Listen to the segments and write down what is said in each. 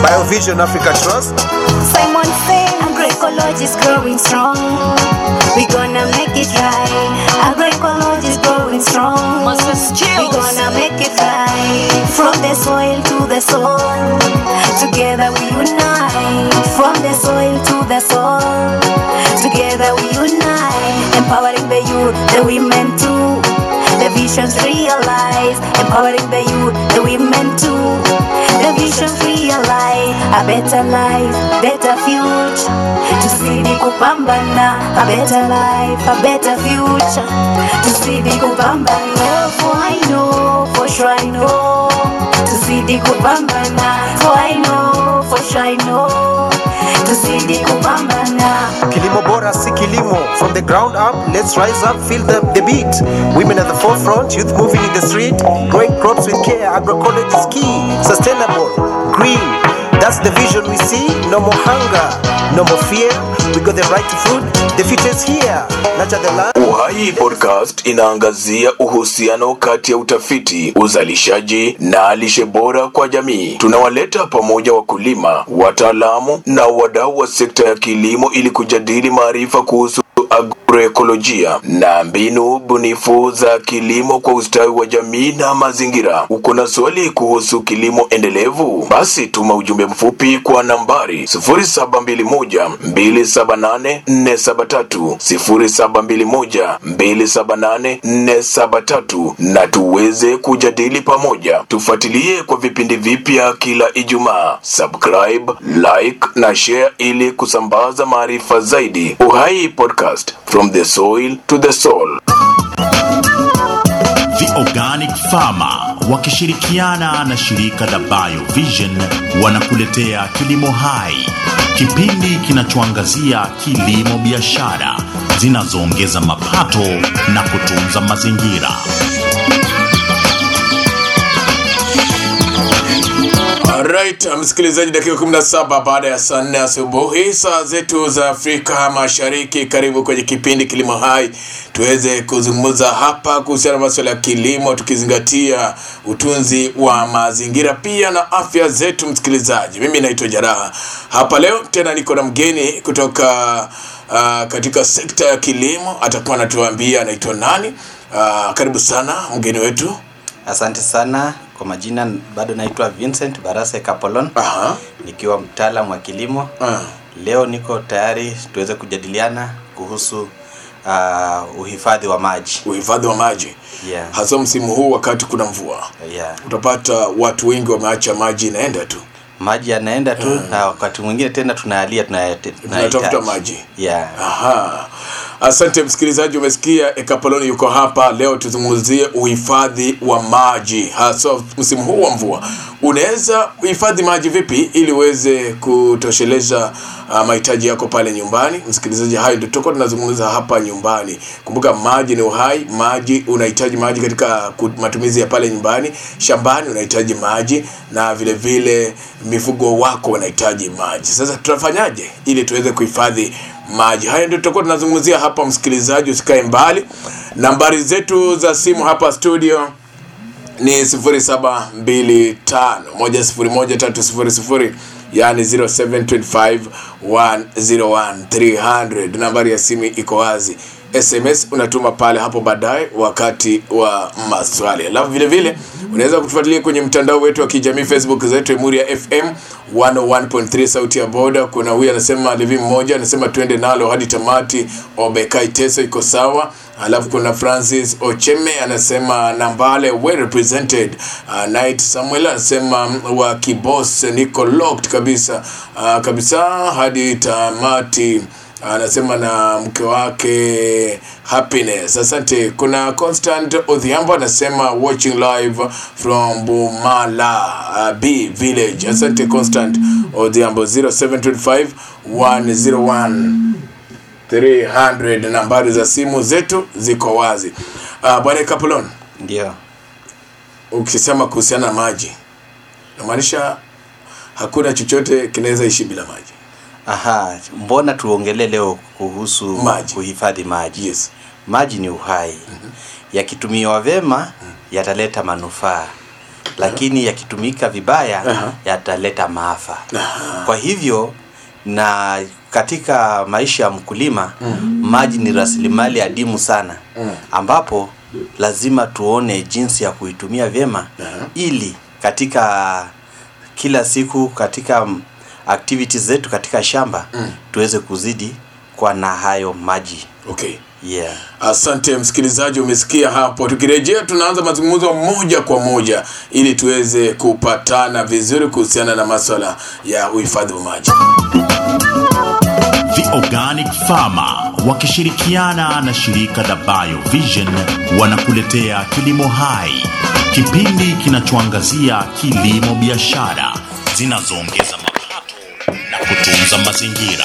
Biovision Africa Trust. Simon Faye, agroecology is growing strong. We gonna make it right. Agroecology is growing strong. We gonna make it right. From the soil to the soul, together we unite. From the soil to the soul, together we unite. Empowering the youth, the women too. The visions realized, empowering the youth, the women too. The visions realize a better life, better future. Tuzidi kupambana, a better life, a better future. Tuzidi kupambana, for I know, for sure I know. Tuzidi kupambana, for I know, for sure I know. Tuzidi kupambana. Kilimo bora si kilimo. From the ground up, let's rise up, feel the, the beat. Women at the forefront, youth moving in the street. Growing crops with care, agroecology is key. Sustainable, green. That's the vision we see. No more hunger, no more fear. We got the right to food. The future is here. Nurture the land. Uhai Podcast inaangazia uhusiano kati ya utafiti, uzalishaji na lishe bora kwa jamii. Tunawaleta pamoja wakulima, wataalamu na wadau wa sekta ya kilimo ili kujadili maarifa kuhusu agroekolojia na mbinu bunifu za kilimo kwa ustawi wa jamii na mazingira. Uko na swali kuhusu kilimo endelevu? Basi tuma ujumbe mfupi kwa nambari 0721278473 0721278473 na tuweze kujadili pamoja. Tufuatilie kwa vipindi vipya kila Ijumaa. Subscribe, like na share ili kusambaza maarifa zaidi. Uhai Podcast, from the soil to the soul. The Organic Farmer wakishirikiana na shirika la Biovision wanakuletea Kilimo Hai, kipindi kinachoangazia kilimo biashara zinazoongeza mapato na kutunza mazingira. Alright, msikilizaji, dakika 17 baada ya saa 4 asubuhi saa zetu za Afrika Mashariki. Karibu kwenye kipindi Kilimo Hai, tuweze kuzungumza hapa kuhusiana na masuala ya kilimo, tukizingatia utunzi wa mazingira pia na afya zetu. Msikilizaji, mimi naitwa Jaraha hapa leo, tena niko na mgeni kutoka uh, katika sekta ya kilimo, atakuwa anatuambia anaitwa nani. Uh, karibu sana mgeni wetu. Asante sana kwa majina, bado naitwa Vincent Barase Kapolon, Aha. nikiwa mtaalamu wa kilimo. Ah. Leo niko tayari tuweze kujadiliana kuhusu uh, uhifadhi wa maji. uhifadhi wa maji Yeah. hasa msimu huu wakati kuna mvua Yeah. utapata watu wengi wameacha maji inaenda tu Maji yanaenda tu na wakati mwingine tena tunaalia tunayate- tunatafuta tunahitaji. maji Yeah. Aha. Asante msikilizaji, umesikia Ekapoloni yuko hapa leo. Tuzungumzie uhifadhi wa maji hasa msimu huu wa mvua. Unaweza uhifadhi maji vipi ili uweze kutosheleza uh, mahitaji yako pale nyumbani? Msikilizaji, hayo ndio tutakuwa tunazungumza hapa nyumbani. Kumbuka maji ni uhai. Maji unahitaji maji katika ku- matumizi ya pale nyumbani, shambani unahitaji maji, na vile vile mifugo wako wanahitaji maji. Sasa tutafanyaje ili tuweze kuhifadhi maji. Haya ndio tutakuwa tunazungumzia hapa, msikilizaji, usikae mbali. Nambari zetu za simu hapa studio ni 0725101300 yani 0725101300 nambari ya simu iko wazi sms unatuma pale hapo baadaye wakati wa maswali alafu vile vile unaweza kutufuatilia kwenye mtandao wetu wa kijamii facebook zetu emuri ya fm 101.3 sauti ya boda kuna huyu anasema levi mmoja anasema twende nalo hadi tamati obekai teso iko sawa alafu kuna francis ocheme anasema nambale well represented uh, night samuel anasema mm, wa kibos niko locked kabisa uh, kabisa hadi tamati anasema na mke wake happiness asante kuna constant odhiambo anasema watching live from bumala uh, b village asante constant odhiambo 0725 101 300 nambari za simu zetu ziko wazi uh, bwana kapulon Ndio. ukisema kuhusiana na maji namaanisha hakuna chochote kinaweza ishi bila maji Aha, mbona tuongelee leo kuhusu Maji. kuhifadhi maji? Yes. Maji ni uhai. Yakitumiwa vema yataleta manufaa. lakini yakitumika vibaya Aha. yataleta maafa Aha. kwa hivyo na katika maisha ya mkulima maji ni rasilimali adimu sana ambapo lazima tuone jinsi ya kuitumia vyema ili katika kila siku katika mm, activities zetu katika shamba tuweze kuzidi kwa na hayo maji okay yeah. Asante msikilizaji, umesikia hapo. Tukirejea tunaanza mazungumzo moja kwa moja ili tuweze kupatana vizuri kuhusiana na maswala ya uhifadhi wa maji. The Organic Farmer wakishirikiana na shirika la BioVision wanakuletea Kilimo Hai, kipindi kinachoangazia kilimo biashara zinazoongeza mapato na kutunza mazingira.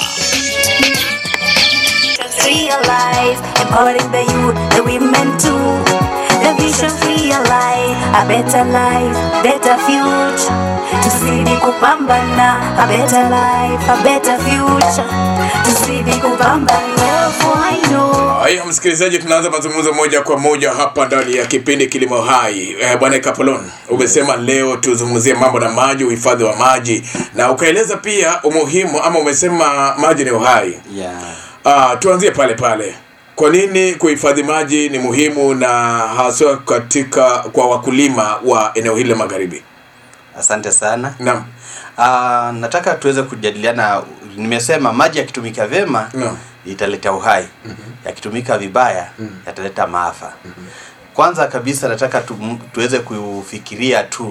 Just realize, empowering the youth, the women too. The vision realize, a better life, better future. Tuzidi kupambana, a better life, a better future. Tuzidi kupambana, for I know. Haya msikilizaji, tunaanza mazungumzo moja kwa moja hapa ndani ya kipindi Kilimo Hai. Eh, Bwana Kapolon, umesema leo tuzungumzie mambo na maji, uhifadhi wa maji, na ukaeleza pia umuhimu ama umesema maji ni uhai. Yeah. Ah, tuanzie pale pale. Kwa nini kuhifadhi maji ni muhimu na haswa katika kwa wakulima wa eneo hili la magharibi? Asante sana. Naam. Uh, nataka tuweze kujadiliana. Nimesema maji yakitumika vyema Naam. italeta uhai, yakitumika vibaya yataleta maafa. Kwanza kabisa nataka tu, tuweze kufikiria tu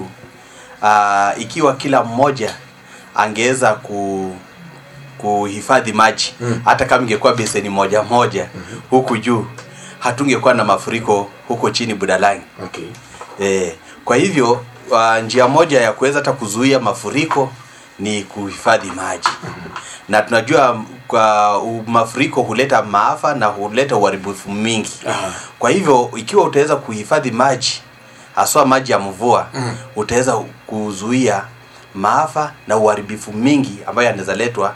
uh, ikiwa kila mmoja angeweza ku kuhifadhi maji hata kama ingekuwa beseni moja moja huku juu hatungekuwa na mafuriko huko chini Budalangi. Okay. E, kwa hivyo uh, njia moja ya kuweza hata kuzuia mafuriko ni kuhifadhi maji na tunajua m- kwa u- mafuriko huleta maafa na huleta uharibifu mingi Aha. kwa hivyo ikiwa utaweza kuhifadhi maji haswa maji ya mvua utaweza kuzuia maafa na uharibifu mingi ambayo yanaweza letwa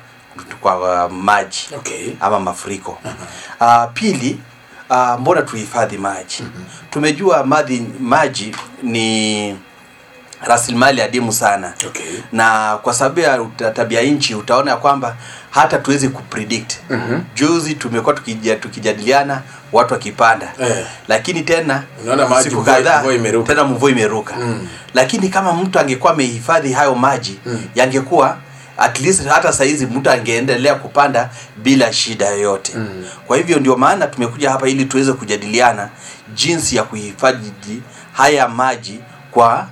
kwa uh, maji Okay. ama mafuriko uh, pili uh, mbona tuhifadhi maji tumejua maji, maji ni rasilimali adimu sana Okay. na kwa sababu ya uta- tabia nchi utaona ya kwamba hata tuwezi kupredict mm-hmm. juzi tumekuwa tukija, tukijadiliana watu wakipanda Eh. lakini tena Unaona maji, siku mvua- kadhaa mvua imeruka. tena mvua imeruka mm. lakini kama mtu angekuwa amehifadhi hayo maji mm. yangekuwa at least hata saizi mtu angeendelea kupanda bila shida yoyote mm. kwa hivyo ndio maana tumekuja hapa ili tuweze kujadiliana jinsi ya kuhifadhi haya maji kwa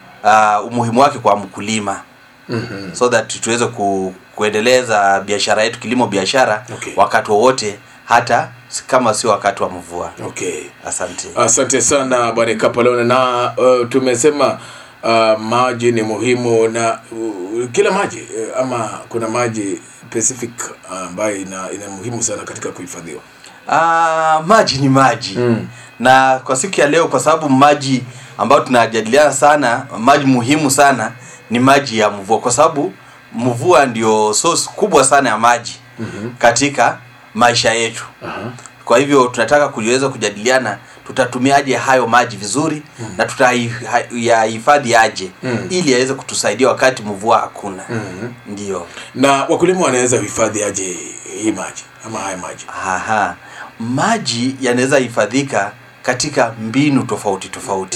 uh, umuhimu wake kwa mkulima mm-hmm. so that tuweze ku, kuendeleza biashara yetu kilimo biashara Okay. wakati wowote hata kama sio wakati wa mvua Okay. asante Asante sana Bwana Kapolon, na uh, tumesema uh, maji ni muhimu na uh, kila maji uh, ama kuna maji specific uh, ambayo ina, ina muhimu sana katika kuhifadhiwa. Ah, maji ni maji mm. na kwa siku ya leo kwa sababu maji ambayo tunajadiliana sana maji muhimu sana ni maji ya mvua kwa sababu mvua ndio source kubwa sana ya maji mm-hmm. katika maisha yetu uh-huh. kwa hivyo tunataka kuweza kujadiliana tutatumiaje hayo maji vizuri mm. na tutayahifadhi aje mm. ili yaweze kutusaidia wakati mvua hakuna mm-hmm. ndio Na wakulima wanaweza kuhifadhi aje hii maji ama haya maji? Aha. Maji yanaweza hifadhika katika mbinu tofauti tofauti.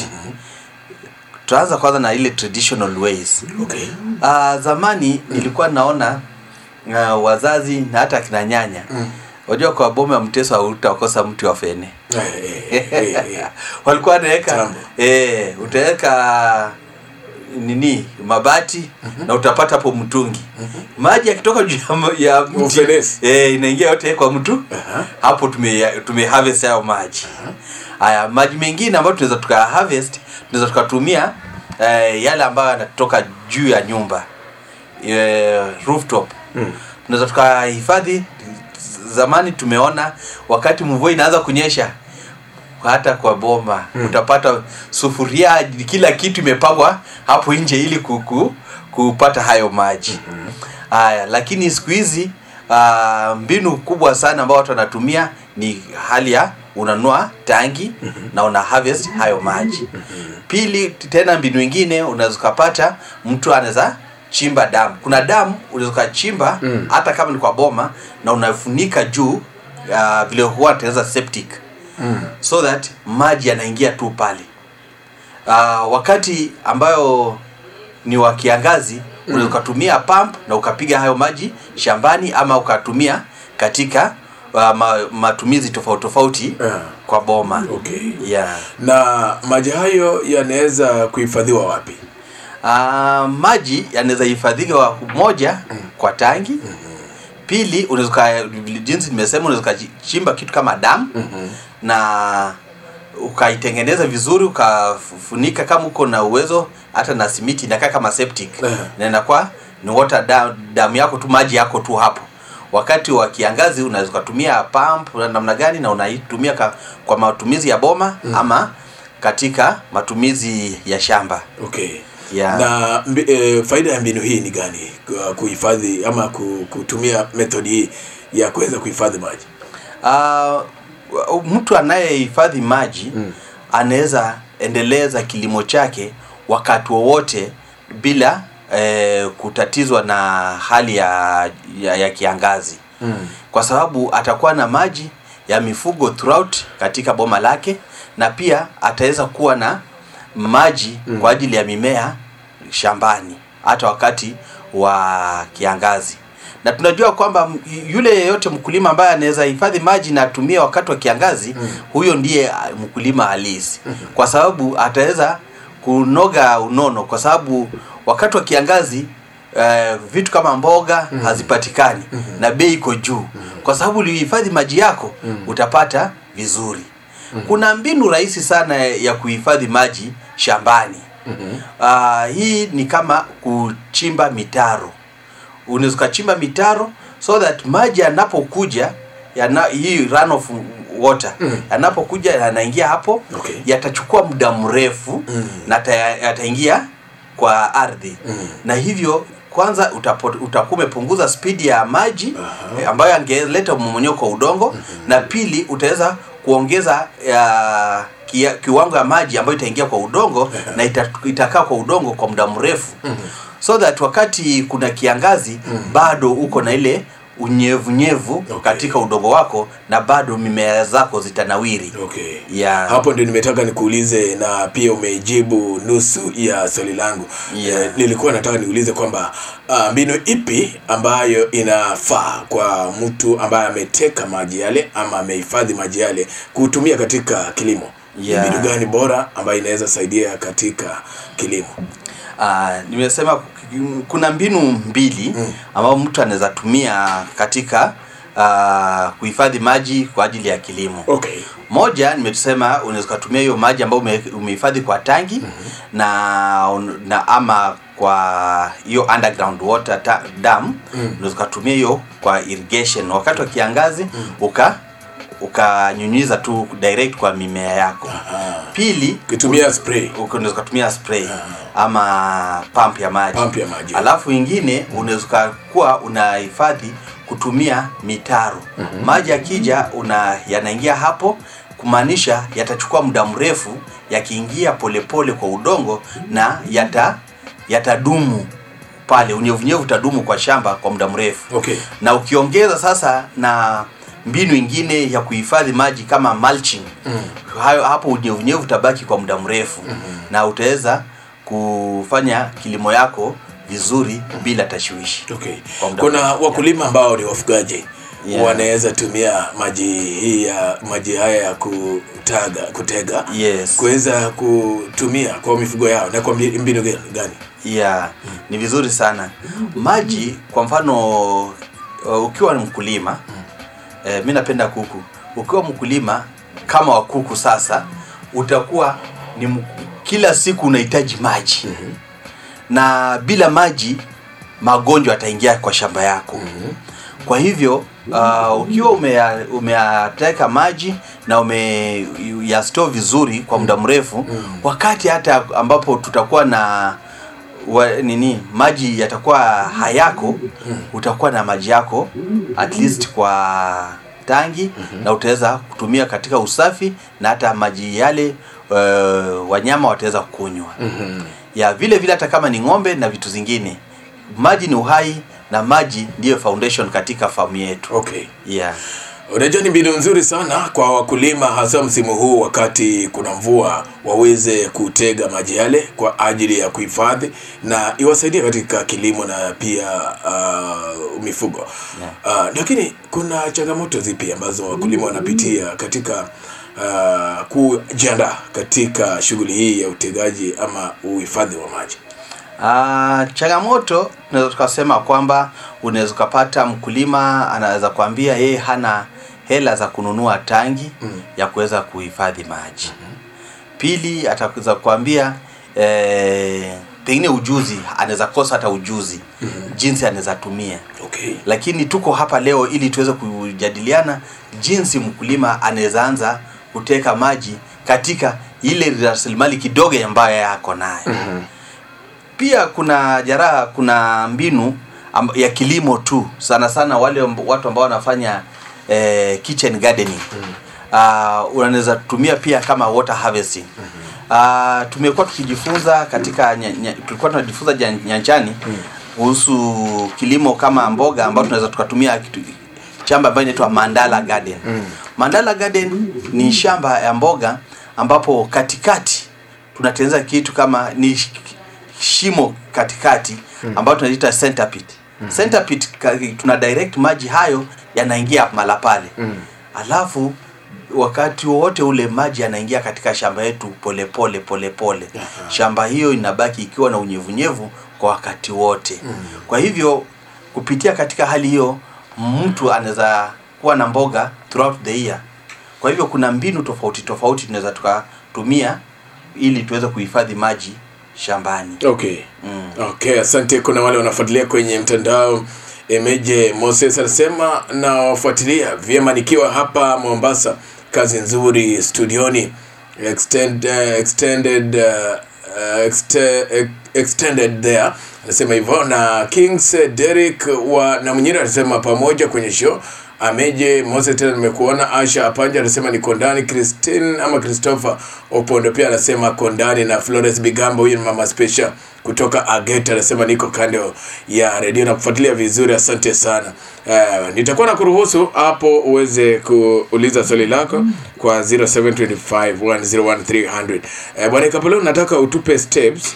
Tutaanza kwanza na ile traditional ways. Okay. Uh, zamani nilikuwa naona uh, wazazi na hata kina nyanya Wajua kwa boma ya mteso hautakosa mti wa fene. Eh, eh, eh, eh. Walikuwa wanaweka Tambo. eh, utaweka nini mabati na utapata hapo mtungi maji yakitoka juu ya m- ya mti Ufenesi. eh, inaingia yote kwa mtu Aha. hapo tume tume harvest hayo maji haya maji mengine ambayo tunaweza tuka harvest tunaweza tukatumia eh, yale ambayo yanatoka juu ya nyumba eh, rooftop tunaweza tukahifadhi zamani tumeona wakati mvua inaanza kunyesha hata kwa boma hmm. utapata sufuria kila kitu imepangwa hapo nje ili kuku, kupata hayo maji haya lakini siku hizi uh, mbinu kubwa sana ambao watu wanatumia ni hali ya unanua tangi na una harvest hayo maji pili tena mbinu ingine unaweza ukapata mtu anaweza chimba damu kuna damu unaweza ukachimba hata kama ni kwa boma na unafunika juu uh, vile huwa tengeneza septic so that maji yanaingia tu pale uh, wakati ambayo ni wa kiangazi unaweza ukatumia pump na ukapiga hayo maji shambani ama ukatumia katika uh, ma, matumizi tofauti tofauti Yeah. kwa boma Okay. yeah. na maji hayo yanaweza kuhifadhiwa wapi Uh, maji yanaweza hifadhiwa moja kwa tangi pili unaweza uka- jinsi nimesema unaweza ukachimba kitu kama damu na ukaitengeneza vizuri ukafunika kama uko na uwezo hata na simiti inakaa kama septic Eh. na inakuwa ni water dam, damu yako tu maji yako tu hapo wakati wa kiangazi unaweza ukatumia pump na namna gani na unaitumia ka, kwa matumizi ya boma ama katika matumizi ya shamba okay Yeah. na mbi, e, faida ya mbinu hii ni gani Ku- kuhifadhi ama ku- kutumia method hii ya kuweza kuhifadhi maji uh, mtu anayehifadhi maji mm. anaweza endeleza kilimo chake wakati wowote bila eh, kutatizwa na hali ya, ya, ya kiangazi mm. kwa sababu atakuwa na maji ya mifugo throughout katika boma lake na pia ataweza kuwa na maji mm. kwa ajili ya mimea shambani hata wakati wa kiangazi na tunajua kwamba m- yule yeyote mkulima ambaye anaweza hifadhi maji na atumie wakati wa kiangazi mm. huyo ndiye ah, mkulima halisi kwa sababu ataweza kunoga unono kwa sababu wakati wa kiangazi uh, vitu kama mboga mm. hazipatikani mm na bei iko juu mm. kwa sababu ulihifadhi maji yako mm. utapata vizuri mm. kuna mbinu rahisi sana ya kuhifadhi maji shambani mm-hmm. uh, hii ni kama kuchimba mitaro unaweza ukachimba mitaro so that maji yanapokuja yana, hii runoff water mm. yanapokuja yanaingia hapo Okay. yatachukua muda mrefu mm. na yata- yataingia kwa ardhi mm. na hivyo kwanza utapo- utakuwa umepunguza spidi ya maji uh-huh. ambayo angeleta mmomonyoko wa udongo mm-hmm. na pili utaweza kuongeza ya, kia, kiwango ya maji ambayo itaingia kwa udongo na ita, itakaa kwa udongo kwa muda mrefu mm-hmm. so that wakati kuna kiangazi mm-hmm. bado uko na ile unyevunyevu Okay. katika udongo wako na bado mimea zako zitanawiri okay Yeah. hapo ndio nimetaka nikuulize na pia umeijibu nusu ya swali langu Yeah. Eh, nilikuwa nataka niulize kwamba uh, mbinu ipi ambayo inafaa kwa mtu ambaye ameteka maji yale ama amehifadhi maji yale kutumia katika kilimo Ni Yeah. mbinu gani bora ambayo inaweza saidia katika kilimo Uh, nimesema k- kuna mbinu mbili mm. ambayo mtu anaweza tumia katika uh, kuhifadhi maji kwa ajili ya kilimo okay moja nimesema unaweza ukatumia hiyo maji ambayo ume- umehifadhi kwa tangi mm-hmm. na, un- na ama kwa hiyo underground water ta, dam mm. unaweza ukatumia hiyo kwa irrigation wakati wa kiangazi mm. uka ukanyunyiza tu direct kwa mimea yako pili ukitumia spray Uko- unaweza ukatumia spray ama pump ya maji Pump ya maji. alafu ingine unaweza kuwa unahifadhi kutumia mitaro mm-hmm. maji yakija una yanaingia hapo kumaanisha yatachukua muda mrefu yakiingia polepole kwa udongo na yata yatadumu pale unyevunyevu utadumu kwa shamba kwa muda mrefu Okay. na ukiongeza sasa na mbinu ingine ya kuhifadhi maji kama mulching mm. hayo hapo unyevunyevu utabaki kwa muda mrefu mm-hmm. na utaweza kufanya kilimo yako vizuri bila tashwishi Okay. Kwa muda Kuna mrefu, wakulima ambao ni wafugaji Yeah. wanaweza tumia maji hii ya maji haya ya kutaga kutega Yes. kuweza kutumia kwa mifugo yao na kwa mbi- mbinu gani- gani? yeah ni vizuri sana maji kwa mfano uh, ukiwa ni mkulima eh, mi napenda kuku ukiwa mkulima kama wa kuku sasa utakuwa ni m- kila siku unahitaji maji na bila maji magonjwa yataingia kwa shamba yako kwa hivyo uh, ukiwa umea- umeyateka maji na umeyastore vizuri kwa muda mrefu wakati hata ambapo tutakuwa na wa, nini maji yatakuwa hayako utakuwa na maji yako at least kwa tangi na utaweza kutumia katika usafi na hata maji yale uh, wanyama wataweza kunywa ya vile vile hata kama ni ng'ombe na vitu zingine maji ni uhai na maji ndiyo foundation katika famu yetu okay yeah. unajua ni mbinu nzuri sana kwa wakulima hasa msimu huu wakati kuna mvua waweze kutega maji yale kwa ajili ya kuhifadhi na iwasaidie katika kilimo na pia uh, mifugo uh, lakini kuna changamoto zipi ambazo wakulima wanapitia katika uh, kujiandaa katika shughuli hii ya utegaji ama uhifadhi wa maji Ah, changamoto tunaweza tukasema kwamba unaweza ukapata mkulima anaweza kuambia yeye hana hela za kununua tangi mm. ya kuweza kuhifadhi maji mm-hmm. pili ataweza kuambia eh, pengine ujuzi anaweza kosa hata ujuzi mm-hmm. jinsi anaweza tumia okay lakini tuko hapa leo ili tuweze kujadiliana jinsi mkulima anaweza anza kuteka maji katika ile rasilimali kidogo ambayo yako nayo mm-hmm. pia kuna jaraha kuna mbinu am, ya kilimo tu sana sana wale amb- watu ambao wanafanya eh, kitchen gardening mm-hmm. uh, unaweza tumia pia kama water harvesting mm-hmm. uh, tumekuwa tukijifunza katika nya, nya, tulikuwa tunajifunza jan- nyanjani kuhusu kilimo kama mboga ambao tunaweza tukatumia kitu, shamba ambayo inaitwa mandala garden mm. mandala garden ni shamba ya mboga ambapo katikati tunatengeneza kitu kama ni sh- shimo katikati ambayo tunaita center pit center pit ka- tuna direct maji hayo yanaingia mala pale alafu wakati wowote ule maji yanaingia katika shamba yetu polepole polepole pole. shamba hiyo inabaki ikiwa na unyevunyevu kwa wakati wote kwa hivyo kupitia katika hali hiyo mtu anaweza kuwa na mboga throughout the year kwa hivyo kuna mbinu tofauti tofauti tunaweza tukatumia ili tuweze kuhifadhi maji shambani okay mm. okay asante kuna wale wanafuatilia kwenye mtandao emeje moses anasema nawafuatilia vyema nikiwa hapa mombasa kazi nzuri studioni extend, uh, extended uh, uh, exte, ex- extended there anasema hivyo na kings eh, derek wa na mwenyine anasema pamoja kwenye show ameje mose tena nimekuona asha apanja anasema niko ndani christine ama christopher opondo pia anasema kondani na flores bigambo huyu ni mama special kutoka ageta anasema niko kando ya redio na kufuatilia vizuri asante sana uh, nitakuwa na kuruhusu hapo uweze kuuliza swali lako kwa 0725101300 uh, bwana kapeleo nataka utupe steps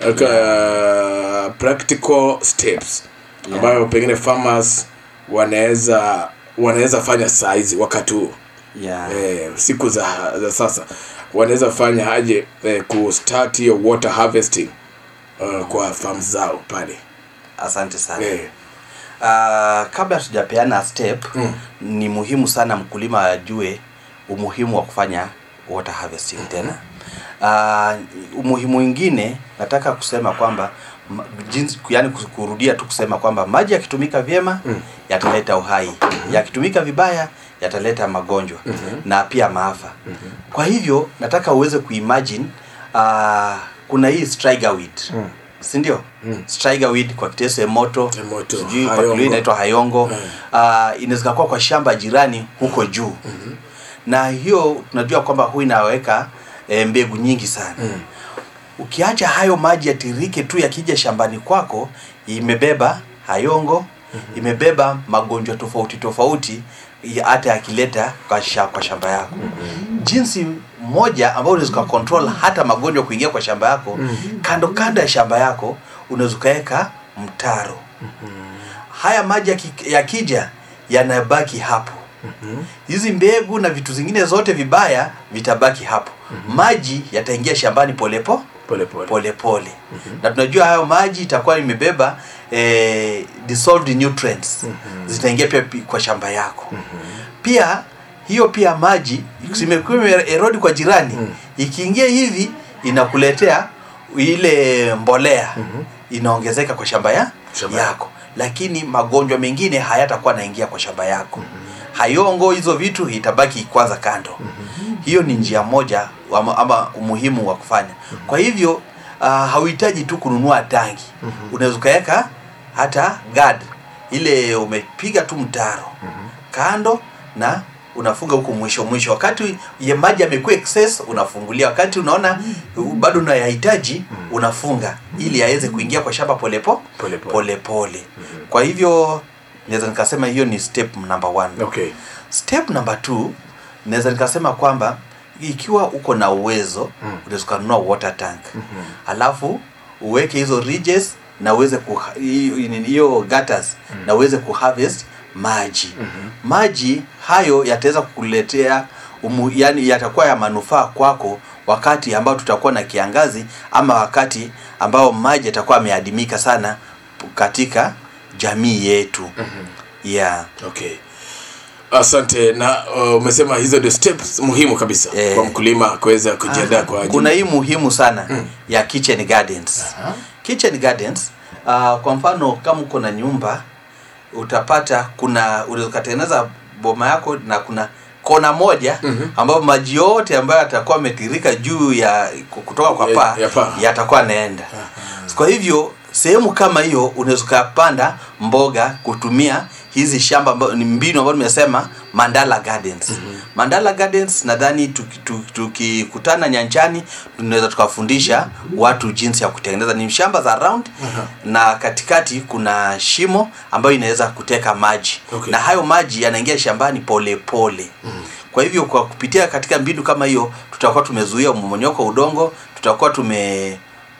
uh, practical steps ambayo pengine farmers wanaweza wanaweza fanya saizi wakati huu yeah. eh, siku za, za sasa wanaweza fanya aje eh, kustart hiyo water harvesting uh, kwa farm zao pale asante sana eh, uh, kabla tujapeana step mm. ni muhimu sana mkulima ajue umuhimu wa kufanya water harvesting tena uh, umuhimu mwingine nataka kusema kwamba ma- jinsi yani kus- kurudia tu kusema kwamba maji yakitumika vyema mm. yataleta uhai mm-hmm. yakitumika vibaya yataleta magonjwa mm-hmm. na pia maafa mm-hmm. kwa hivyo nataka uweze kuimagine uh, kuna hii striga weed mm si ndio mm. striga weed kwa kiteso emoto Emoto, sijui kwa hayongo. Kilui inaitwa hayongo Mm. uh, inaweza kuwa kwa shamba jirani huko juu mm-hmm. na hiyo tunajua kwamba hu inaweka e, mbegu nyingi sana mm. ukiacha hayo maji yatirike tu yakija shambani kwako imebeba hayongo mm-hmm. imebeba magonjwa tofauti tofauti ya- hata yakileta kwa, sha, kwa shamba yako mm-hmm. jinsi moja ambayo unaweza control hata magonjwa kuingia kwa shamba yako mm-hmm. kando kando ya shamba yako unaweza ukaweka mtaro haya maji yaki- yakija yanabaki hapo hizi mbegu na vitu zingine zote vibaya vitabaki hapo maji yataingia shambani polepo Pole pole. polepole na tunajua hayo maji itakuwa imebeba eh, dissolved nutrients zitaingia pia pi- kwa shamba yako pia hiyo pia maji zimekuwa imerodi kwa jirani ikiingia hivi inakuletea ile mbolea inaongezeka kwa shamba ya Shamba yako lakini magonjwa mengine hayatakuwa naingia kwa shamba yako hayongo hizo vitu itabaki kwanza kando hiyo ni njia moja ama, ama umuhimu wa kufanya kwa hivyo uh, hauhitaji tu kununua tangi unaweza ukaweka hata gad ile umepiga tu mtaro kando na unafunga huku mwisho mwisho wakati ya maji yamekuwa excess unafungulia wakati unaona uh, bado unayahitaji unafunga ili yaweze kuingia kwa shamba polepo Pole pole. pole pole kwa hivyo naweza nikasema hiyo ni step number one okay step number two naweza nikasema kwamba ikiwa uko na uwezo mm. unaweza ukanunua water tank mm-hmm. alafu uweke hizo ridges na uweze kuha- hiyo hiyo gutters mm. na uweze kuharvest maji mm-hmm. maji hayo yataweza kukuletea umu, yani yatakuwa ya manufaa kwako wakati ambao tutakuwa na kiangazi ama wakati ambao maji yatakuwa yameadimika sana katika jamii yetu mm-hmm. yeah okay asante na uh, umesema hizo ndio steps muhimu kabisa Eh. kwa mkulima kuweza kujiandaa kwa ajili kuna hii muhimu sana mm. ya kitchen gardens Aha. kitchen gardens uh, kwa mfano kama uko na nyumba utapata kuna unaweza ukatengeneza boma yako na kuna kona moja mm-hmm. ambayo maji yote ambayo yatakuwa ametirika juu ya kutoka kwa Ya- paa ya paa. yatakuwa naenda kwa hivyo sehemu kama hiyo unaweza ukapanda mboga kutumia hizi shamba ambayo ni mbinu ambayo nimesema mandala gardens mm-hmm. mandala gardens nadhani tukikutana tuki, tuki tukikutana nyanjani tunaweza tukawafundisha watu jinsi ya kutengeneza ni shamba za round uh-huh. na katikati kuna shimo ambayo inaweza kuteka maji Okay. na hayo maji yanaingia shambani pole pole mm-hmm. kwa hivyo kwa kupitia katika mbinu kama hiyo tutakuwa tumezuia mmonyoko wa udongo tutakuwa tume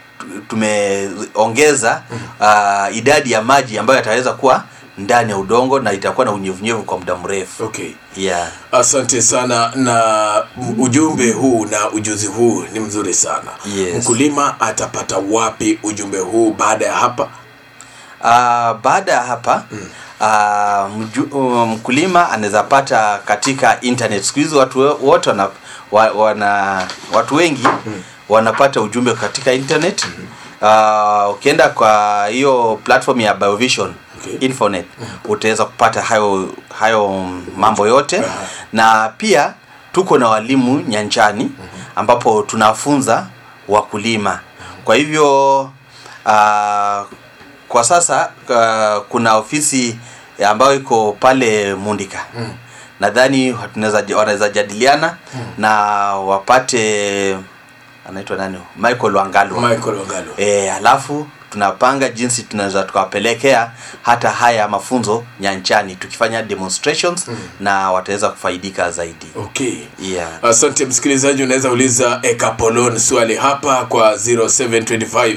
tumeongeza uh, idadi ya maji ambayo yataweza kuwa ndani ya udongo na itakuwa na unyevunyevu kwa muda mrefu okay yeah. asante sana na ujumbe huu na ujuzi huu ni mzuri sana Yes. mkulima atapata wapi ujumbe huu baada ya hapa Uh, baada ya hapa mm. uh, mju, uh, mkulima anaweza pata katika internet siku hizi watu we- wote wana, wa, wana watu wengi mm. wanapata ujumbe katika internet mm. uh, ukienda kwa hiyo platform ya biovision Okay. infonet utaweza kupata hayo hayo mambo yote na pia tuko na walimu nyanjani ambapo tunafunza wakulima kwa hivyo uh, kwa sasa uh, kuna ofisi ambayo iko pale Mundika mm. nadhani tunaweza- wanaweza jadiliana mm. na wapate anaitwa nani Michael Wangalwa michael wagalo e, alafu tunapanga jinsi tunaweza tukawapelekea hata haya mafunzo nyanchani tukifanya demonstrations mm. na wataweza kufaidika zaidi okay yeah. asante msikilizaji unaweza uliza ekapolon swali hapa kwa 0725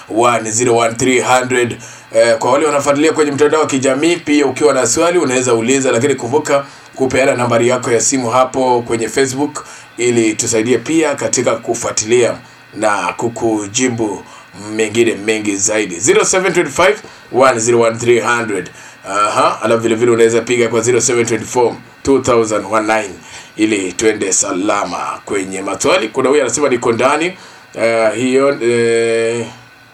101300 eh, kwa wale wanafuatilia kwenye mtandao wa kijamii pia ukiwa na swali unaweza uliza lakini kumbuka kupeana nambari yako ya simu hapo kwenye facebook ili tusaidie pia katika kufuatilia na kukujibu mengine mengi zaidi 0725 101300 Aha, alafu vile vile unaweza piga kwa 0724 2019 ili twende salama kwenye maswali. Kuna huyu anasema niko ndani uh, hiyo eh,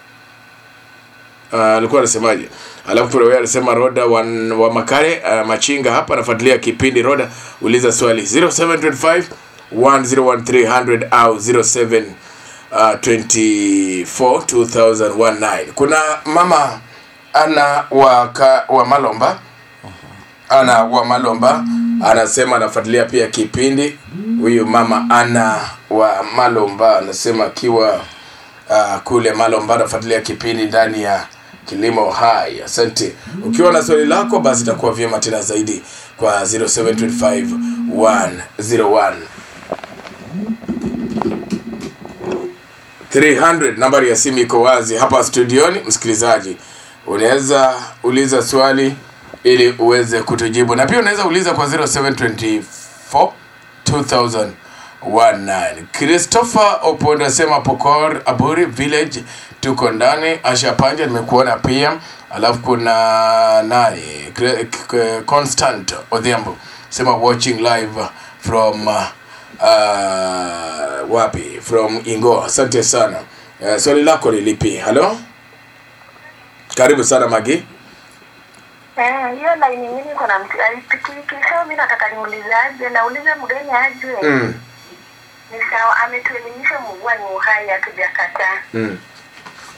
Ah, alikuwa anasemaje? Alafu kuna huyu anasema Roda wa, wa Makare uh, Machinga hapa anafuatilia kipindi Roda, uliza swali 0725 101300 au 07 uh, 24 2019. Kuna mama ana wa, ka, wa Malomba ana wa Malomba anasema anafuatilia pia kipindi. Huyu mama ana wa Malomba anasema akiwa uh, kule Malomba anafuatilia kipindi ndani ya Kilimo Hai. Asante. Ukiwa na swali lako, basi itakuwa vyema tena zaidi kwa 0725 101 300 nambari ya simu iko wazi hapa studioni msikilizaji unaweza uliza swali ili uweze kutujibu na pia unaweza uliza kwa 0724 2019 christopher opondo asema pokor aburi village tuko ndani asha panja nimekuona pia alafu kuna nani Kre- K- constant odhiambo sema watching live from uh, uh, wapi from ingo asante sana uh, swali lako ni lipi halo karibu sana magi Eh, hiyo laini mimi niko na mtu pikipiki sasa mimi nataka niulize aje nauliza mgeni aje mm. ni sawa ametuelimisha mvua ni uhai hatujakataa Mm.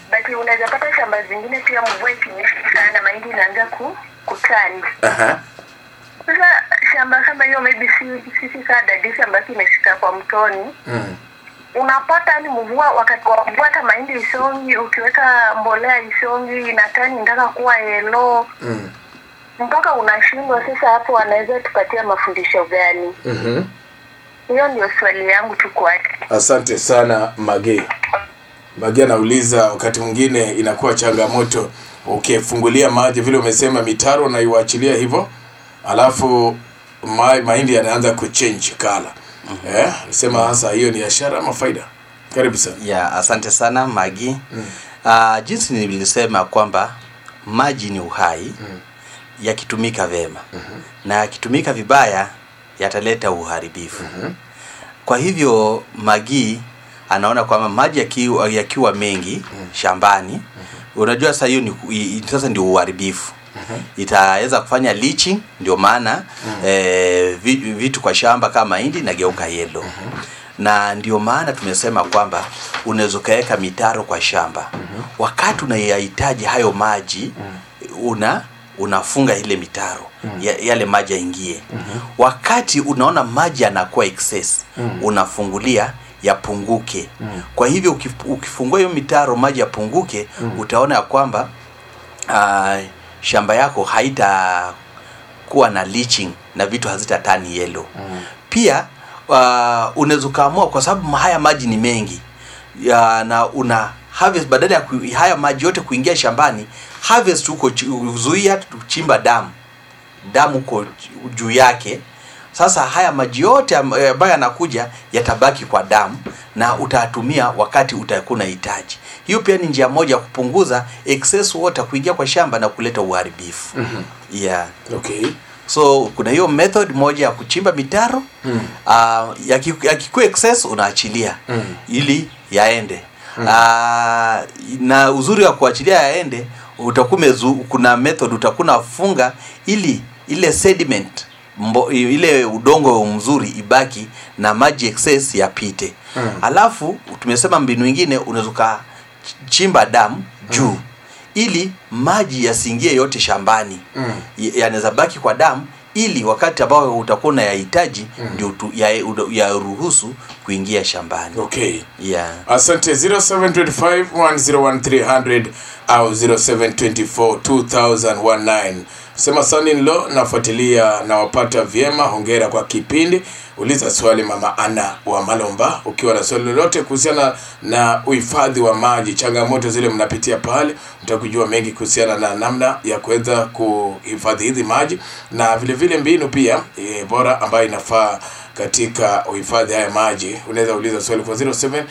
but unaweza pata shamba zingine pia mvua ikinyesha sana mahindi inaanza ku kutani Aha. sasa shamba kama hiyo maybe si sisi kaa dadisi ambayo imeshika kwa mtoni Mm. unapata ni mvua wakati wa mvua hata mahindi isongi ukiweka mbolea isongi inatani ndaka kuwa yelo Mm. mpaka unashindwa sasa hapo wanaweza tupatia mafundisho gani Mhm. hiyo ndio swali yangu tu kwake Asante sana Mage. Mage anauliza wakati mwingine inakuwa changamoto ukifungulia maji vile umesema mitaro na iwachilia hivyo, alafu ma, mahindi yanaanza kuchange kala. Eh, sema hasa hiyo ni biashara ama faida? Karibu sana. ya asante sana magi mm. uh, jinsi nilisema kwamba maji ni uhai mm. yakitumika vema mm-hmm. na yakitumika vibaya yataleta uharibifu mm-hmm. kwa hivyo magi anaona kwamba maji yakiwa, yakiwa mengi mm. shambani mm-hmm. unajua sasa hiyo ni i- i- sasa ndio uharibifu mm-hmm. itaweza kufanya leaching ndio maana mm-hmm. eh, vi- vitu kwa shamba kama mahindi inageuka yellow mm-hmm na ndio maana tumesema kwamba unaweza ukaweka mitaro kwa shamba mm-hmm. wakati unayahitaji hayo maji mm-hmm. una unafunga ile mitaro mm-hmm. ya, yale maji yaingie mm-hmm. wakati unaona maji yanakuwa excess mm-hmm. unafungulia yapunguke mm-hmm. kwa hivyo ukif- ukifungua hiyo mitaro maji yapunguke mm-hmm. utaona ya kwamba uh, shamba yako haita kuwa na leaching na vitu hazitatani yellow mm. pia uh, unaweza ukaamua kwa sababu haya maji ni mengi ya, na una harvest badala ya ku, haya maji yote kuingia shambani harvest huko chi- zuia kuchimba damu damu huko juu yake sasa haya maji yote am- eh, ambayo yanakuja yatabaki kwa damu na utatumia wakati utakuwa unahitaji hiyo pia ni njia moja ya kupunguza excess water kuingia kwa shamba na kuleta uharibifu mm-hmm. yeah Okay. so kuna hiyo method moja ya kuchimba mitaro mm. uh, yaki- yakikuwa excess unaachilia mm. ili yaende mm. uh, na uzuri wa kuachilia yaende utakuwa umezu- kuna method utakuwa unafunga ili ile sediment mbo, ile udongo mzuri ibaki na maji excess yapite mm. alafu tumesema mbinu ingine unaweza ukachimba damu juu mm ili maji yasiingie yote shambani mm. yanaweza baki kwa damu ili wakati ambao utakuwa unayahitaji mm. ndio tu- ya- uda- yaruhusu kuingia shambani Okay. yeah. Asante 0725101300 au 07242019 sema son in law nafuatilia na wapata vyema hongera kwa kipindi uliza swali mama ana wa malomba ukiwa na swali lolote kuhusiana na uhifadhi wa maji changamoto zile mnapitia pale utakujua mengi kuhusiana na namna ya kuweza kuhifadhi hizi maji na vile vile mbinu pia e, bora ambayo inafaa katika uhifadhi haya maji unaweza uliza swali kwa 0725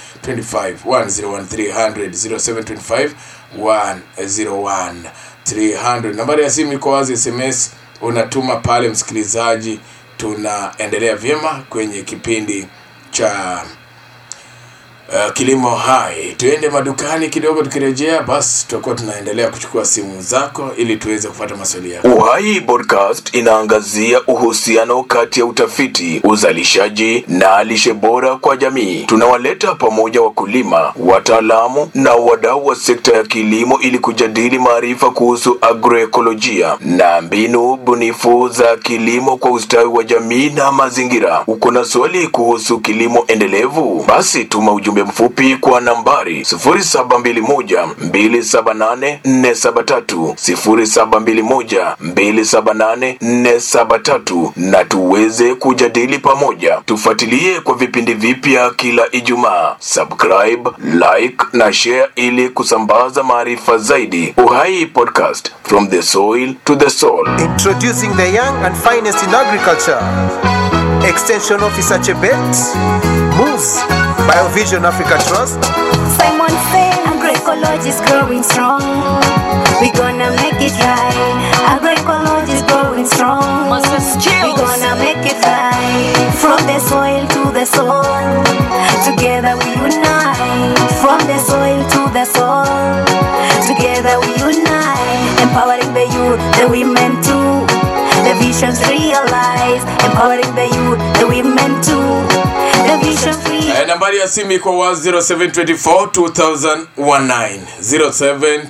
101300 0725 101 nambari ya simu iko wazi sms unatuma pale msikilizaji tunaendelea vyema kwenye kipindi cha uh, kilimo hai tuende madukani kidogo tukirejea basi tutakuwa tunaendelea kuchukua simu zako ili tuweze kupata maswali yako Uhai Podcast inaangazia uhusiano kati ya utafiti, uzalishaji na lishe bora kwa jamii. Tunawaleta pamoja wakulima, wataalamu na wadau wa sekta ya kilimo ili kujadili maarifa kuhusu agroekolojia na mbinu bunifu za kilimo kwa ustawi wa jamii na mazingira. Uko na swali kuhusu kilimo endelevu? Basi tuma ujumbe mfupi kwa nambari 0721 278 473 0721 278 473 na tuweze kujadili pamoja. Tufuatilie kwa vipindi vipya kila Ijumaa. Subscribe, like na share ili kusambaza maarifa zaidi. Uhai Podcast, from the soil to the soul. Introducing the young and finest in agriculture. Extension Officer Chebet, Moves, Biovision Africa Trust, Simon said agroecology is growing strong. We gonna make it right. Agroecology is growing strong. We gonna make it right. From the soil to the soul. Together we unite. From the soil to the soul. Together we unite. Empowering the youth, the women too. The visions realized. Empowering the youth, the women too. The visions realized. Eh, nambari ya simu iko wa 0724 2019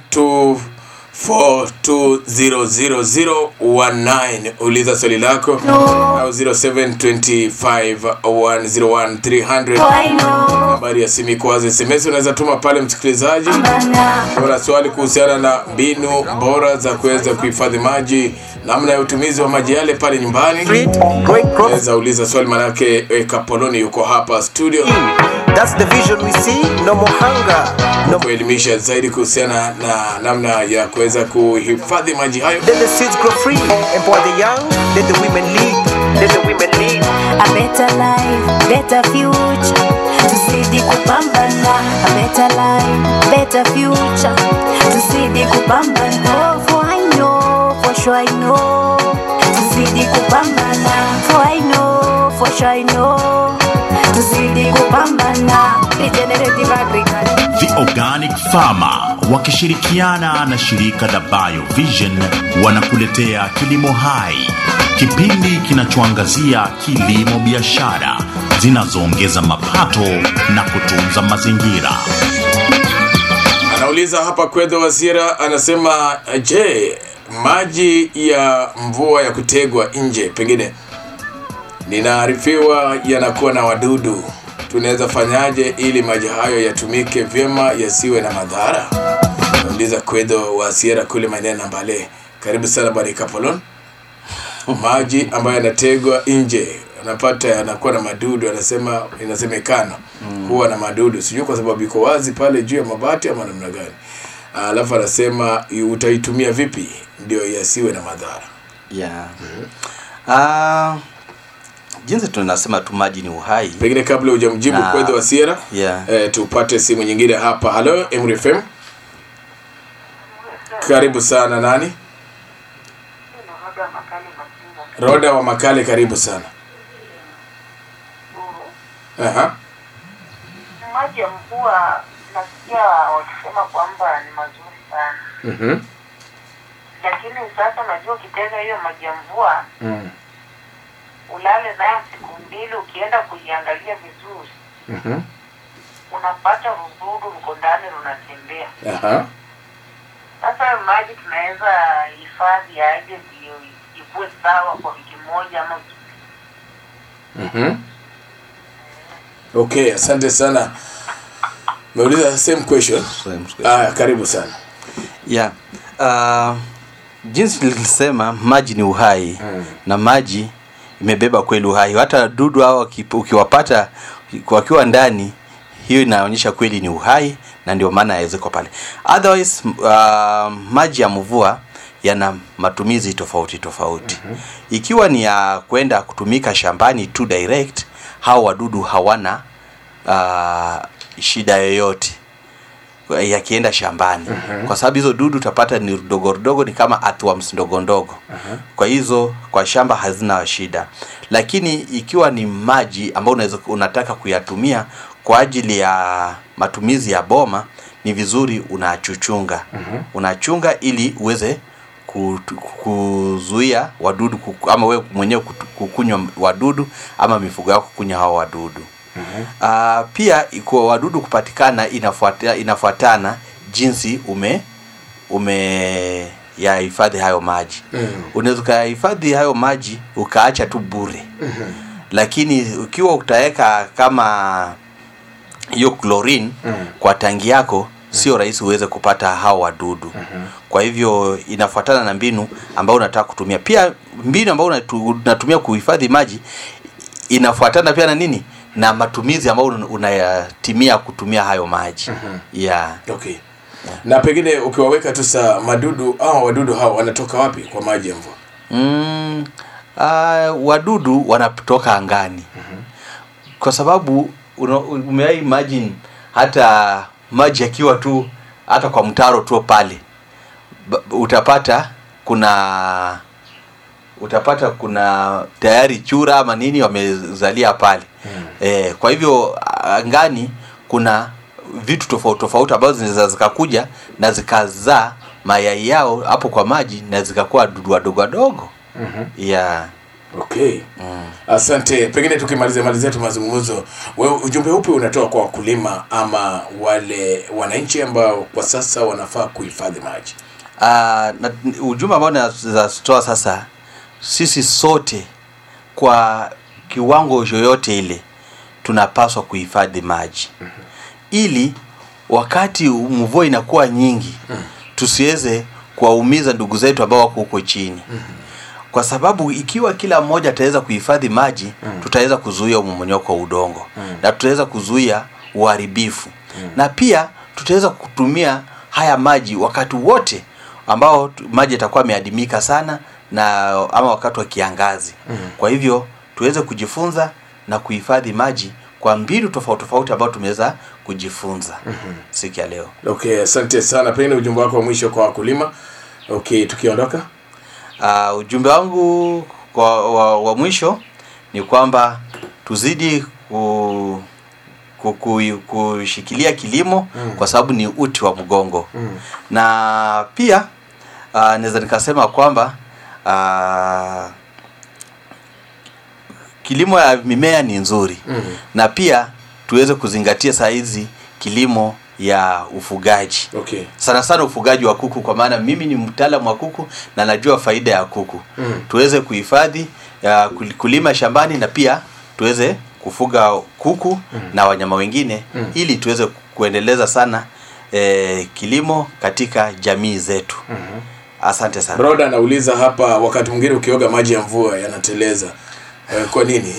0724200019 uliza swali lako au 0725101300 So I know. nambari ya simu iko wazi sms unaweza tuma pale msikilizaji Bana. una swali kuhusiana na mbinu bora za kuweza kuhifadhi maji namna ya utumizi wa maji yale pale nyumbani Street, growing crops. unaweza uliza swali manake eh, kapoloni yuko hapa studio That's the vision we see. No more hunger. No kuelimisha zaidi kuhusiana na namna ya kuweza kuhifadhi maji hayo Let the seeds grow free. Empower the young. Let the women lead. Let the women lead. A better life, better future. Tuzidi kupambana. A better life, better future. Tuzidi kupambana. For I know, for sure I know. Tuzidi kupambana. For I know, for sure I know. Tuzidi kupambana. Regenerative agriculture. The Organic Farmer wakishirikiana na shirika la BioVision wanakuletea Kilimo Hai, kipindi kinachoangazia kilimo biashara zinazoongeza mapato na kutunza mazingira. anauliza hapa kwedho wasira anasema je maji ya mvua ya kutegwa nje pengine ninaarifiwa yanakuwa na wadudu tunaweza fanyaje ili maji hayo yatumike vyema yasiwe na madhara nauliza kwedho wa sierra kule maeneo na mbale karibu sana bwana kapolon maji ambayo yanategwa nje anapata yanakuwa na madudu anasema inasemekana huwa na madudu sijui kwa sababu iko wazi pale juu ya mabati ama namna gani alafu anasema utaitumia vipi ndio yasiwe na madhara yeah. Ah, jinsi tunasema tu maji ni uhai pengine kabla hujamjibu Na- kwedho wa sierra yeah. eh, tupate simu nyingine hapa halo mrfm karibu sana nani roda wa makale karibu sana Aha. maji ya mvua nasikia wakisema kwamba ni mazuri sana Mhm. lakini sasa unajua ukitega hiyo maji ya mvua Mm. ulale nayo siku mbili ukienda kuiangalia vizuri Mhm. unapata rududu ruko ndani runatembea Aha. sasa hayo maji tunaweza hifadhi aje ndio ikuwe sawa kwa wiki moja ama wiki mbili. Mhm. okay asante sana meuliza same question Same question. aya karibu sana yeah. uh, jinsi nilisema maji ni uhai Mm. na maji imebeba kweli uhai hata dudu hao waki- ukiwapata wakiwa ndani hiyo inaonyesha kweli ni uhai na ndio maana yawezekwa pale otherwise uh, maji ya mvua yana matumizi tofauti tofauti mm-hmm. ikiwa ni ya kwenda kutumika shambani tu direct hao wadudu hawana uh, shida yoyote yakienda shambani uh-huh. kwa sababu hizo dudu utapata ni dogo dogo ni kama earthworms ndogo ndogo uh-huh. kwa hizo kwa shamba hazina shida lakini ikiwa ni maji ambayo unaweza unataka kuyatumia kwa ajili ya matumizi ya boma ni vizuri unachuchunga uh-huh. unachunga ili uweze ku- kuzuia wadudu kuku- ama wewe mwenyewe kutu- kukunywa wadudu ama mifugo yako kukunywa hao wadudu Uh, pia kwa wadudu kupatikana inafuata, inafuatana jinsi ume ume yahifadhi hayo maji mm. unaweza ukayahifadhi hayo maji ukaacha tu bure mm-hmm. lakini ukiwa utaweka kama hiyo chlorine mm. kwa tangi yako sio rahisi uweze kupata hao wadudu mm-hmm. kwa hivyo inafuatana na mbinu ambayo unataka kutumia pia mbinu ambayo unatu- unatumia kuhifadhi maji inafuatana pia na nini na matumizi ambayo un- unayatimia kutumia hayo maji mm-hmm. yeah. okay na pengine ukiwaweka tu saa madudu au wadudu hao wanatoka wapi kwa maji ya mvua mm, uh, wadudu wanatoka angani mm-hmm. kwa sababu una- umewahi imagine hata maji yakiwa tu hata kwa mtaro tu pale ba- utapata kuna utapata kuna tayari chura ama nini wamezalia pale mm. e, kwa hivyo angani kuna vitu tofauti tofauti ambazo zinaweza zikakuja na zikazaa mayai yao hapo kwa maji na zikakuwa dudu wadogo wadogo mm-hmm. yeah. okay asante pengine tukimalizia malizia tu mazungumzo wewe ujumbe upi unatoa kwa wakulima ama wale wananchi ambao kwa sasa wanafaa kuhifadhi maji Uh, na, ujumbe ambao nazatoa sasa sisi sote kwa kiwango yoyote ile tunapaswa kuhifadhi maji ili wakati mvua inakuwa nyingi tusiweze kuwaumiza ndugu zetu ambao wako huko chini kwa sababu ikiwa kila mmoja ataweza kuhifadhi maji tutaweza kuzuia umomonyoko wa udongo na tutaweza kuzuia uharibifu na pia tutaweza kutumia haya maji wakati wote ambao tu- maji yatakuwa yameadimika sana na ama wakati wa kiangazi kwa hivyo tuweze kujifunza na kuhifadhi maji kwa mbinu tofauti tofauti ambao tumeweza kujifunza siku ya leo okay asante sana pengine ujumbe wako wa mwisho kwa wakulima okay tukiondoka uh, ujumbe wangu kwa, wa, wa mwisho ni kwamba tuzidi ku, ku, ku, kushikilia kilimo mm. kwa sababu ni uti wa mgongo mm. na pia uh, naweza nikasema kwamba uh, kilimo ya mimea ni nzuri mm. na pia tuweze kuzingatia saa hizi kilimo ya ufugaji okay sana sana ufugaji wa kuku kwa maana mimi ni mtaalamu wa kuku na najua faida ya kuku mm. tuweze kuhifadhi ya kul- kulima shambani na pia tuweze kufuga kuku mm. na wanyama wengine mm. ili tuweze kuendeleza sana eh, kilimo katika jamii zetu mm-hmm. asante sana broda anauliza hapa wakati mwingine ukioga maji ya mvua yanateleza eh, kwa nini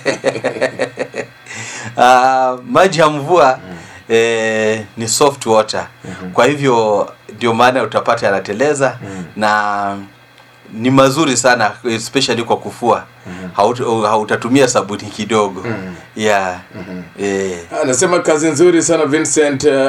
uh, maji ya mvua mm. eh, ni soft water mm-hmm. kwa hivyo ndio maana utapata yanateleza mm. na ni mazuri sana especially kwa kufua mm-hmm. Haut, hautatumia sabuni kidogo mm-hmm. yeah mm-hmm. eh, anasema kazi nzuri sana vincent uh,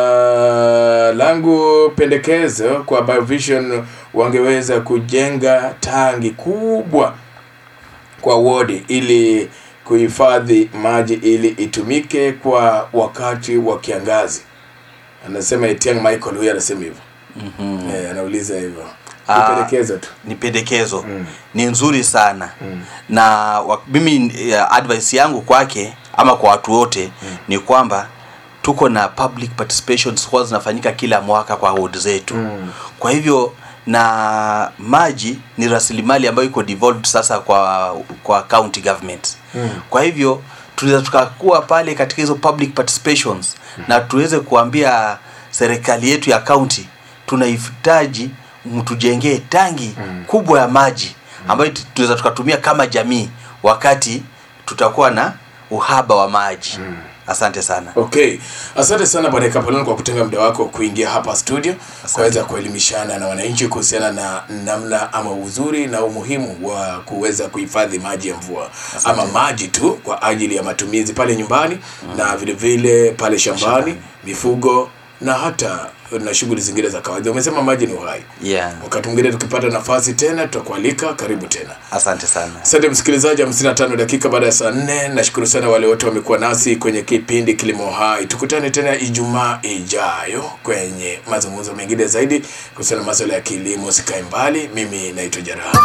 langu pendekezo kwa biovision wangeweza kujenga tangi kubwa kwa wodi ili kuhifadhi maji ili itumike kwa wakati wa kiangazi anasema etiang michael huyu anasema hivyo mm-hmm. eh, anauliza hivyo Ah. ni pendekezo tu ni pendekezo mm. ni nzuri sana mm. na wa, mimi uh, advice yangu kwake ama kwa watu wote mm. ni kwamba tuko na public participations huwa zinafanyika kila mwaka kwa ward zetu mm. kwa hivyo na maji ni rasilimali ambayo iko devolved sasa kwa kwa county government mm. kwa hivyo tunaweza tukakuwa pale katika hizo public participations mm. na tuweze kuambia serikali yetu ya county tunahitaji mtujengee tangi mm. kubwa ya maji ambayo tu- tunaweza tukatumia kama jamii wakati tutakuwa na uhaba wa maji mm. asante sana okay asante sana bwana kapolon kwa kutenga muda wako kuingia hapa studio kuweza kuelimishana na wananchi kuhusiana na namna ama uzuri na umuhimu wa kuweza kuhifadhi maji ya mvua ama maji tu kwa ajili ya matumizi pale nyumbani mm. na vile vile pale shambani mifugo na hata na shughuli zingine za kawaida umesema maji ni uhai yeah. wakati mwingine tukipata nafasi tena tutakualika karibu tena asante sana asante msikilizaji 55 dakika baada ya saa nne nashukuru sana wale wote wamekuwa nasi kwenye kipindi kilimo hai tukutane tena ijumaa ijayo kwenye mazungumzo mengine zaidi kuhusiana na maswala ya kilimo sikae mbali mimi naitwa jaraha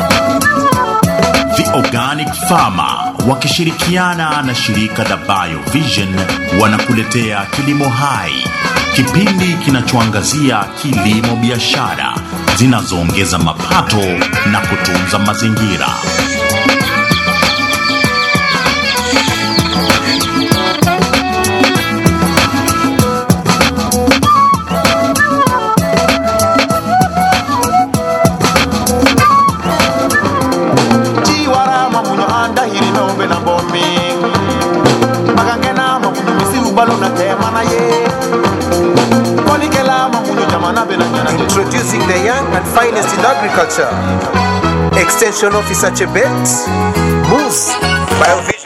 The Organic Farmer wakishirikiana na shirika la BioVision wanakuletea Kilimo Hai, kipindi kinachoangazia kilimo biashara zinazoongeza mapato na kutunza mazingira. chiwara mamunyo anda hiri nombe na bomi magangena mamunyo misi ubalo na tema na ye kolikela mamunyo jamana bena nyana introducing the young and finest in agriculture extension officer chebet moves biovision